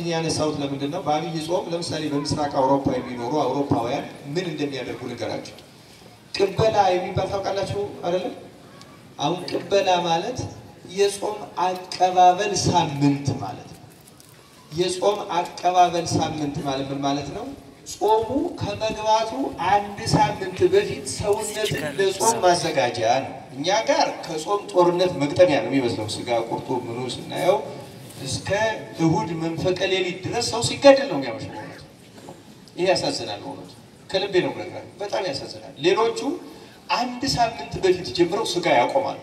ይህን ያነሳሁት ለምንድን ነው? በአብይ ጾም ለምሳሌ በምስራቅ አውሮፓ የሚኖሩ አውሮፓውያን ምን እንደሚያደርጉ ልንገራቸው። ቅበላ የሚባል ታውቃላችሁ አይደለም? አሁን ቅበላ ማለት የጾም አቀባበል ሳምንት ማለት ነው። የጾም አቀባበል ሳምንት ማለት ምን ማለት ነው? ጾሙ ከመግባቱ አንድ ሳምንት በፊት ሰውነትን ለጾም ማዘጋጃ ነው። እኛ ጋር ከጾም ጦርነት መግጠሚያ ነው የሚመስለው። ስጋ ቁርጡ ምኑ ስናየው እስከ እሁድ መንፈቀ ሌሊት ድረስ ሰው ሲገድል ነው የሚያመሽ። በእውነቱ ይህ ያሳዝናል። በእውነቱ ከልቤ ነው ብለግራል። በጣም ያሳዝናል። ሌሎቹ አንድ ሳምንት በፊት ጀምረው ስጋ ያቆማሉ።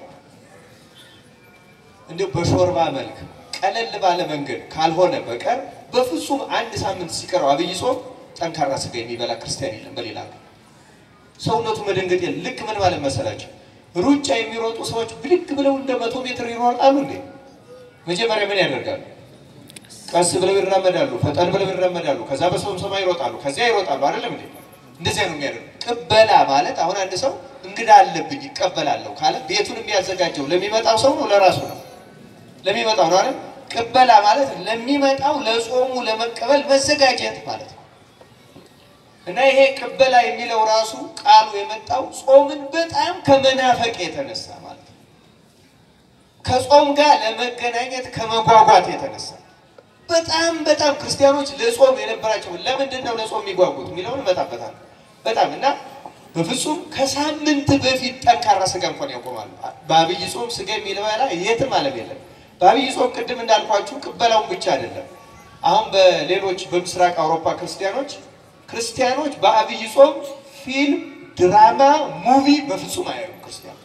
እንዲሁ በሾርባ መልክ ቀለል ባለ መንገድ ካልሆነ በቀር በፍጹም አንድ ሳምንት ሲቀረው አብይ ጾም ጠንካራ ስጋ የሚበላ ክርስቲያን የለም። በሌላ ነው ሰውነቱ መደንገጥ የለም። ልክ ምን ማለት መሰላቸው? ሩጫ የሚሮጡ ሰዎች ብድግ ብለው እንደ መቶ ሜትር ይሮጣሉ እንዴ? መጀመሪያ ምን ያደርጋሉ? ቀስ ብለው ይራመዳሉ፣ ፈጠን ብለው ይራመዳሉ። ከዛ በሰውም ሰማይ ይሮጣሉ፣ ከዚያ ይሮጣሉ። አይደለም እንዴ? እንደዚያ ነው የሚያደርጉ። ቅበላ ማለት አሁን አንድ ሰው እንግዳ አለብኝ ይቀበላለሁ ካለ ቤቱን የሚያዘጋጀው ለሚመጣው ሰው ነው፣ ለራሱ ነው ለሚመጣው ነው አይደል? ቅበላ ማለት ለሚመጣው ለጾሙ ለመቀበል መዘጋጀት ማለት ነው። እና ይሄ ቅበላ የሚለው ራሱ ቃሉ የመጣው ጾምን በጣም ከመናፈቅ የተነሳ ማለት ነው። ከጾም ጋር ለመገናኘት ከመጓጓት የተነሳ በጣም በጣም ክርስቲያኖች ለጾም የነበራቸው ለምንድን ነው ለጾም የሚጓጉት የሚለውን እመጣበታለሁ። በጣም እና በፍጹም ከሳምንት በፊት ጠንካራ ስጋ እንኳን ያቆማሉ። በአብይ ጾም ስጋ የሚበላ የትም ዓለም የለም። በአብይ ጾም ቅድም እንዳልኳችሁ ቅበላውን ብቻ አይደለም። አሁን በሌሎች በምስራቅ አውሮፓ ክርስቲያኖች ክርስቲያኖች በአብይ ጾም ፊልም፣ ድራማ፣ ሙቪ በፍጹም አያዩም ክርስቲያኖች።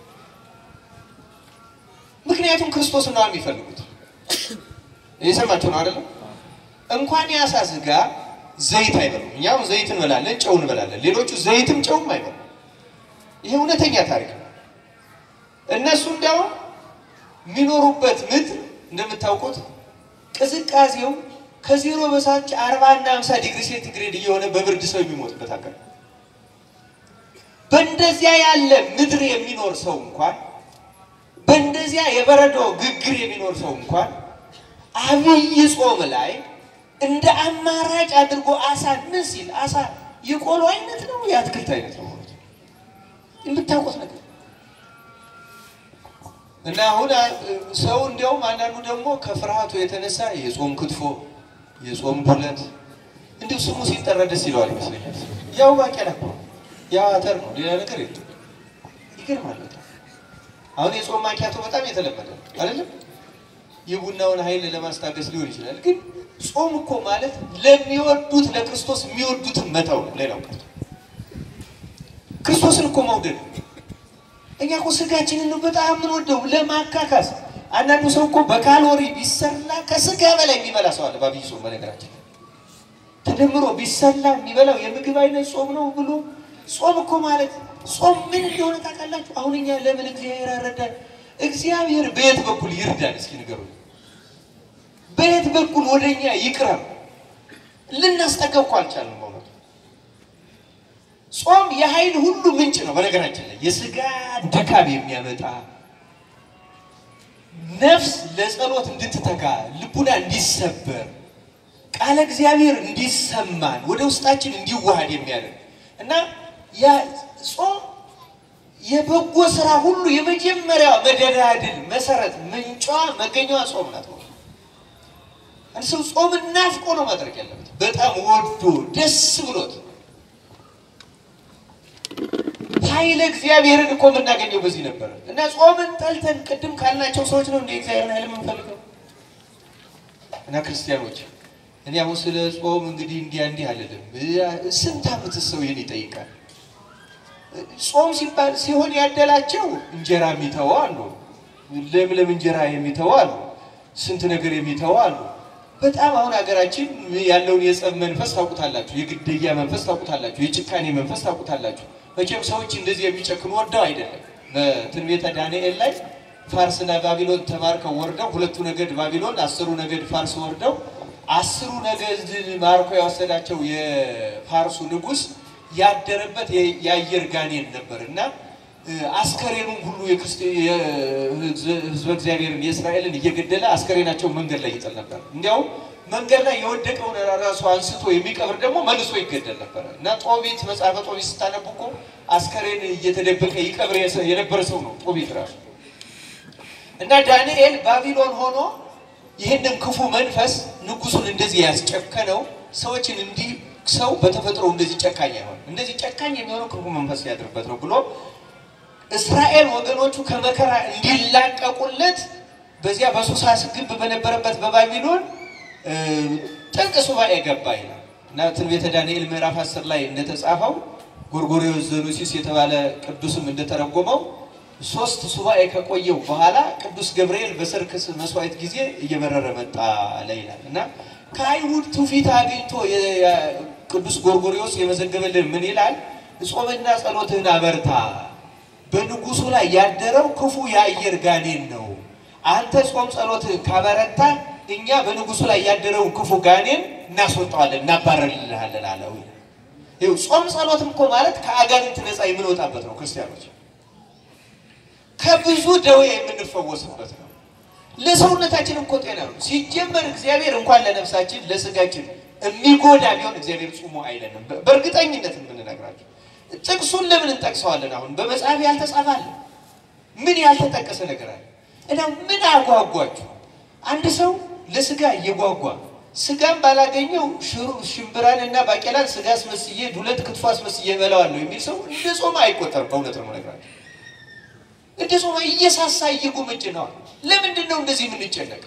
ምክንያቱም ክርስቶስ ነው የሚፈልጉት። እየሰማችሁ ነው አይደለም? እንኳን የአሳ ስጋ ዘይት አይበሉም። እኛም ዘይት እንበላለን፣ ጨው እንበላለን። ሌሎቹ ዘይትም ጨውም አይበሉም። ይሄ እውነተኛ ታሪክ ነው። እነሱ እንዲያውም የሚኖሩበት ምድር እንደምታውቁት ቅዝቃዜው ከዜሮ በታች አርባ እና ሃምሳ ዲግሪ ሴንቲግሬድ እየሆነ በብርድ ሰው የሚሞትበት ሀገር ነው። በእንደዚያ ያለ ምድር የሚኖር ሰው እንኳን በእንደዚያ የበረዶ ግግር የሚኖር ሰው እንኳን አብይ ጾም ላይ እንደ አማራጭ አድርጎ አሳ ምን ሲል አሳ የቆሎ አይነት ነው የአትክልት አይነት ነው ማለት ነው። የምታውቁት ነገር እና አሁን ሰው እንዲያውም አንዳንዱ ደግሞ ከፍርሃቱ የተነሳ የጾም ክትፎ የጾም ዱለት እንዲሁ ስሙ ሲጠራ ደስ ይለዋል ይመስለኛል። ያው ባቄላ እኮ ያው አተር ነው፣ ሌላ ነገር የለም። ይገርማል በጣም አሁን የጾም ማኪያቶ በጣም የተለመደ ነው አይደለም? የቡናውን ኃይል ለማስታገስ ሊሆን ይችላል። ግን ጾም እኮ ማለት ለሚወዱት ለክርስቶስ የሚወዱትን መተው ነው። ሌላው ቀርቶ ክርስቶስን እኮ መውደድ ነው። እኛ እኮ ስጋችንን ነው በጣም የምንወደው ለማካካስ። አንዳንዱ ሰው እኮ በካሎሪ ቢሰላ ከስጋ በላይ የሚበላ ሰው አለ። በአብይ ጾም በነገራችን ተደምሮ ቢሰላ የሚበላው የምግብ አይነት ጾም ነው ብሎ ጾም እኮ ማለት ጾም ምን እንደሆነ ታውቃላችሁ? አሁን እኛ ለምን እግዚአብሔር ያረዳል? እግዚአብሔር በየት በኩል ይርዳል? እስኪ ንገሩ። በየት በኩል ወደኛ ይቅረብ? ልናስጠጋው እኮ አልቻልንም። በእውነቱ ጾም የኃይል ሁሉ ምንጭ ነው። በነገራችን ላይ የስጋ ድካም የሚያመጣ ነፍስ ለጸሎት እንድትተጋ ልቡና እንዲሰበር ቃለ እግዚአብሔር እንዲሰማን ወደ ውስጣችን እንዲዋሃድ የሚያደርግ እና ያ ጾም የበጎ ስራ ሁሉ የመጀመሪያው መደላድል መሰረት ምንጯ መገኛዋ ጾም ናት። አንድ ሰው ጾምን ናፍቆ ነው ማድረግ ያለበት፣ በጣም ወዶ ደስ ብሎት። ኃይለ እግዚአብሔርን እኮ የምናገኘው በዚህ ነበር እና ጾምን ጠልተን ቅድም ካልናቸው ሰዎች ነው እንደ እግዚአብሔርን ኃይል የምንፈልገው እና ክርስቲያኖች እኔ አሁን ስለ ጾም እንግዲህ እንዲያ እንዲህ አልልም። ስንት ዓመት ሰው ይህን ይጠይቃል? ጾም ሲባል ሲሆን ያደላቸው እንጀራ የሚተው አሉ፣ ለምለም እንጀራ የሚተው አሉ፣ ስንት ነገር የሚተው አሉ። በጣም አሁን ሀገራችን ያለውን የጸብ መንፈስ ታውቁታላችሁ፣ የግድያ መንፈስ ታውቁታላችሁ፣ የጭካኔ መንፈስ ታውቁታላችሁ። መቼም ሰዎች እንደዚህ የሚጨክኑ ወደው አይደለም። በትንቢተ ዳንኤል ላይ ፋርስና ባቢሎን ተማርከው ወርደው ሁለቱ ነገድ ባቢሎን፣ አስሩ ነገድ ፋርስ ወርደው አስሩ ነገድ ማርኮ የወሰዳቸው የፋርሱ ንጉሥ ያደረበት የአየር ጋኔን ነበር እና አስከሬኑን ሁሉ ህዝበ እግዚአብሔርን የእስራኤልን እየገደለ አስከሬናቸው መንገድ ላይ ይጥል ነበር። እንዲያውም መንገድ ላይ የወደቀውን ራሱ አንስቶ የሚቀብር ደግሞ መልሶ ይገደል ነበረ እና ጦቢት መጽሐፈ ጦቢት ስታነቡ እኮ አስከሬን እየተደበቀ ይቀብር የነበረ ሰው ነው ጦቢት ራሱ። እና ዳንኤል ባቢሎን ሆኖ ይህንን ክፉ መንፈስ ንጉሱን እንደዚህ ያስጨከነው ሰዎችን እንዲህ ሰው በተፈጥሮ እንደዚህ ጨካኝ አይሆንም፣ እንደዚህ ጨካኝ የሚሆነው ክፉ መንፈስ ያድርበት ነው ብሎ እስራኤል ወገኖቹ ከመከራ እንዲላቀቁለት በዚያ በሱሳ ግንብ በነበረበት በባቢሎን ጥልቅ ሱባኤ ገባ ይላል እና ትንቢተ ዳንኤል ምዕራፍ 10 ላይ እንደተጻፈው ጎርጎርዮስ ዘኑሲስ የተባለ ቅዱስም እንደተረጎመው ሶስት ሱባኤ ከቆየው በኋላ ቅዱስ ገብርኤል በሰርከስ መስዋዕት ጊዜ እየበረረ መጣ አለ ይላል እና ከአይሁድ ትውፊት አግኝቶ ቅዱስ ጎርጎርዮስ የመዘገበልን ምን ይላል? ጾምና ጸሎትህን አበርታ፣ በንጉሱ ላይ ያደረው ክፉ የአየር ጋኔን ነው። አንተ ጾም ጸሎትህን ካበረታ እኛ በንጉሱ ላይ ያደረውን ክፉ ጋኔን እናስወጣዋለን፣ እናባረርልሃለን አለው። ይኸው ጾም ጸሎትም እኮ ማለት ከአጋንንት ነፃ የምንወጣበት ነው። ክርስቲያኖች ከብዙ ደዌ የምንፈወስበት ነው። ለሰውነታችን እኮ ጤና ነው። ሲጀመር እግዚአብሔር እንኳን ለነፍሳችን ለስጋችን የሚጎዳ ቢሆን እግዚአብሔር ጹሙ አይለንም። በእርግጠኝነት የምንነግራቸው ጥቅሱን ለምን እንጠቅሰዋለን? አሁን በመጽሐፍ ያልተጻፋለ ምን ያልተጠቀሰ ነገር አለ? እና ምን አጓጓችሁ? አንድ ሰው ለስጋ እየጓጓ ስጋም ባላገኘው ሽምብራን እና ባቄላን ስጋ አስመስዬ ዱለት ክትፎ አስመስዬ እበላዋለሁ የሚል ሰው እንደ ጾም አይቆጠርም። በእውነት ነው የምነግራቸው። እንደ ጾም እየሳሳ እየጎመጭ ነዋል። ለምንድን ነው እንደዚህ የምንጨነቀው?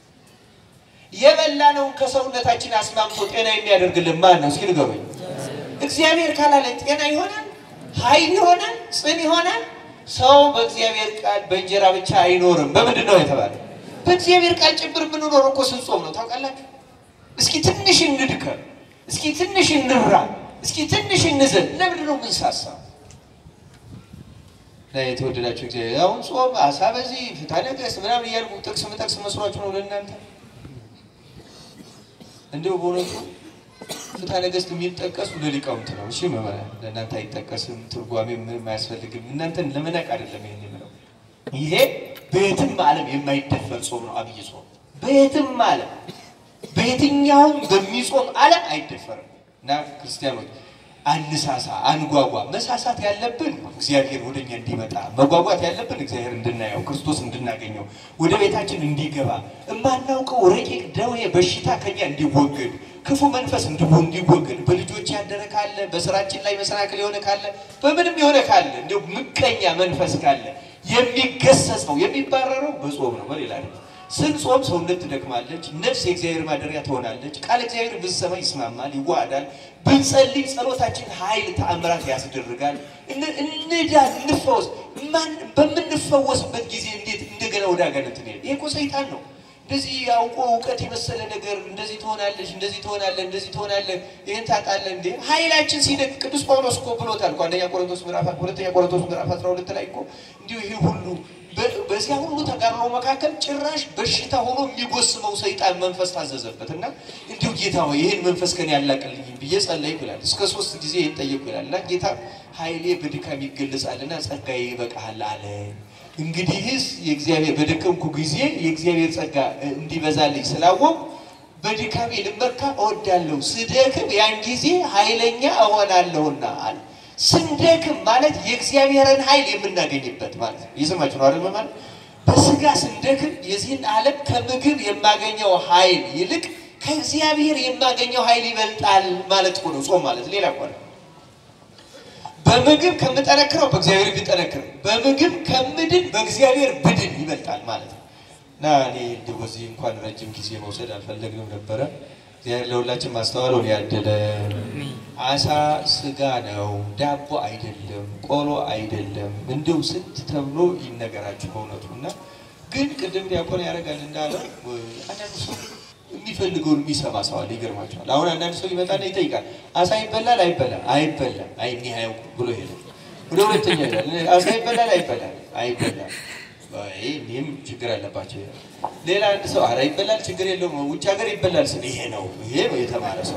የበላነውን ከሰውነታችን አስማምቶ ጤና የሚያደርግልን ማን ነው? እስኪ ንገሩኝ። እግዚአብሔር ካላለ ጤና ይሆናል፣ ኃይል ይሆናል፣ ጽን ይሆናል። ሰው በእግዚአብሔር ቃል በእንጀራ ብቻ አይኖርም። በምንድን ነው የተባለ? በእግዚአብሔር ቃል ጭምር የምንኖረው እኮ ስንጾም ነው። ታውቃላችሁ? እስኪ ትንሽ እንድከም፣ እስኪ ትንሽ እንራ፣ እስኪ ትንሽ እንዘን። ለምንድን ነው የምንሳሳ? ላይ የተወደዳቸው እግዚአብሔር አሁን ጾም አሳ በዚህ ፍትሐ ነገሥት ምናምን እያልኩ ጥቅስ ምጠቅስ መስሏችሁ ነው ለእናንተ እንዲሁ በእውነቱ ፍትሐ ነገሥት የሚጠቀሱ ለሊቃውንት ነው። እሺ መመሪያ ለእናንተ አይጠቀስም፣ ትርጓሜ ምንም አያስፈልግም። እናንተን ለመናቅ አይደለም ይሄን የምለው። ይሄ በየትም ዓለም የማይደፈር ጾም ነው አብይ ጾም። በየትም ዓለም በየትኛውም በሚጾም ዓለም አይደፈርም እና ክርስቲያኖች አንሳሳ፣ አንጓጓ። መሳሳት ያለብን እግዚአብሔር ወደኛ እንዲመጣ፣ መጓጓት ያለብን እግዚአብሔር እንድናየው፣ ክርስቶስ እንድናገኘው፣ ወደ ቤታችን እንዲገባ፣ የማናውቀው ረቂቅ ደዌ በሽታ ከኛ እንዲወገድ፣ ክፉ መንፈስ እንዲወገድ፣ በልጆች ያደረ ካለ፣ በስራችን ላይ መሰናክል የሆነ ካለ፣ በምንም የሆነ ካለ፣ እንዲሁ ምቀኛ መንፈስ ካለ የሚገሰጸው የሚባረረው በጾም ነው። በሌላ ስንጾም ሰውነት ትደክማለች፣ ነፍስ የእግዚአብሔር ማደሪያ ትሆናለች። ቃል እግዚአብሔር ብንሰማ ይስማማል፣ ይዋሃዳል። ብንጸልይ ጸሎታችን ኃይል ተአምራት ያስደርጋል። እንዳን እንፈወስ። በምንፈወስበት ጊዜ እንዴት እንደገና ወደ አጋንንት እንሄድ? ይሄ እኮ ሰይጣን ነው። እንደዚህ አውቆ እውቀት የመሰለ ነገር እንደዚህ ትሆናለች፣ እንደዚህ ትሆናለህ፣ እንደዚህ ትሆናለህ፣ ይህን ታጣለህ። እንዴ ኃይላችን ሲደግ ቅዱስ ጳውሎስ እኮ ብሎታል እኮ አንደኛ ቆሮንቶስ ምዕራፍ ሁለተኛ ቆሮንቶስ ምዕራፍ 12 ላይ እኮ እንዲሁ ይሄ ሁሉ በዚያ ሁሉ ተጋድሎ መካከል ጭራሽ በሽታ ሆኖ የሚጎስመው ሰይጣን መንፈስ ታዘዘበት እና እንዲሁ ጌታ ሆይ ይህን መንፈስ ከኔ ያላቅልኝ ብዬ ጸለይኩ ይላል። እስከ ሶስት ጊዜ ይህን ጠየቅኩ ይላል እና ጌታ ኃይሌ በድካም ይገለጻልና ጸጋዬ ይበቃሃል አለ። እንግዲህስ የእግዚአብሔር በደከምኩ ጊዜ የእግዚአብሔር ጸጋ እንዲበዛልኝ ስላወቅ በድካሜ ልመካ እወዳለሁ፣ ስደክም ያን ጊዜ ኃይለኛ እሆናለሁና አለ። ስንደክም ማለት የእግዚአብሔርን ኃይል የምናገኝበት ማለት ነው። እየሰማችሁ ነው አይደል? ማለት በስጋ ስንደክም የዚህን ዓለም ከምግብ የማገኘው ኃይል ይልቅ ከእግዚአብሔር የማገኘው ኃይል ይበልጣል ማለት እኮ ነው። ጾም ማለት ሌላ እኮ ነው። በምግብ ከምጠነክረው በእግዚአብሔር ቢጠነክር፣ በምግብ ከምድን በእግዚአብሔር ብድን ይበልጣል ማለት ነው እና እኔ እንዲህ በዚህ እንኳን ረጅም ጊዜ መውሰድ አልፈለግንም ነበረ። እግዚአብሔር ለሁላችን ማስተዋሉን ያደለ። አሳ ስጋ ነው፣ ዳቦ አይደለም፣ ቆሎ አይደለም። እንዲሁ ስንት ተብሎ ይነገራችሁ በእውነቱ እና ግን ቅድም ዲያቆን ያደርጋል እንዳለው አንዳንድ ሰው የሚፈልገውን የሚሰማ ሰው አለ። ይገርማቸዋል። አሁን አንዳንድ ሰው ይመጣና ይጠይቃል፣ አሳ ይበላል አይበላም? አይበላም። አይ እኒህ አያውቁ ብሎ ሄደ። ወደ ሁለተኛ ይላል፣ አሳ ይበላል አይበላም? አይበላም። ይህም ችግር አለባቸው ይላል። ሌላ አንድ ሰው አረ ይበላል ችግር የለውም ውጭ ሀገር ይበላል ስል ይሄ ነው ይሄ ነው የተማረ ሰው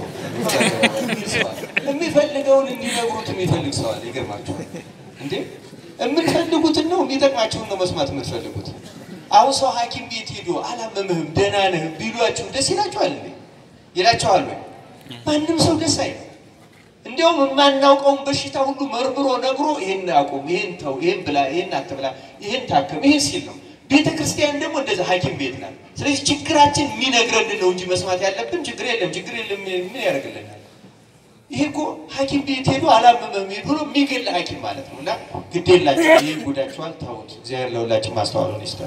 የሚፈልገውን እንዲነግሩት የሚፈልግ ሰው አለ። ይገርማቸዋል እንዴ የምትፈልጉትን ነው የሚጠቅማችሁን ነው መስማት የምትፈልጉት። አሁን ሰው ሐኪም ቤት ሄዶ አላመምህም ደህና ነህ ቢሏችሁ ደስ ይላችኋል እንዴ? ይላቸዋል ወይ? ማንም ሰው ደስ አይለው። እንዲያውም የማናውቀውን በሽታ ሁሉ መርምሮ ነግሮ ይሄን አቁም፣ ይሄን ተው፣ ይሄን ብላ፣ ይሄን አትብላ፣ ይሄን ታከም፣ ይሄን ሲል ነው። ቤተ ክርስቲያን ደግሞ እንደዛ ሐኪም ቤት ናት። ስለዚህ ችግራችን የሚነግረን ነው እንጂ መስማት ያለብን ችግር የለም ችግር የለም ምን ያደርግልናል? ይሄ እኮ ሐኪም ቤት ሄዶ አላመመም ብሎ የሚገል ሐኪም ማለት ነው። እና ግዴላችሁ ይህ ጉዳችኋል፣ ተውት። እግዚአብሔር ለሁላችን ማስተዋሉን ይስጣል።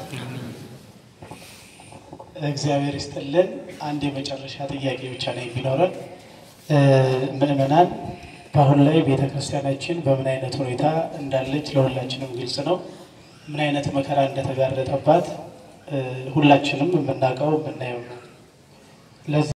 እግዚአብሔር ይስጥልን። አንድ የመጨረሻ ጥያቄ ብቻ ነው የሚኖረን። ምእመናን በአሁን ላይ ቤተ ክርስቲያናችን በምን አይነት ሁኔታ እንዳለች ለሁላችንም ግልጽ ነው። ምን አይነት መከራ እንደተጋረጠባት ሁላችንም የምናውቀው የምናየው ነው። ለዚህ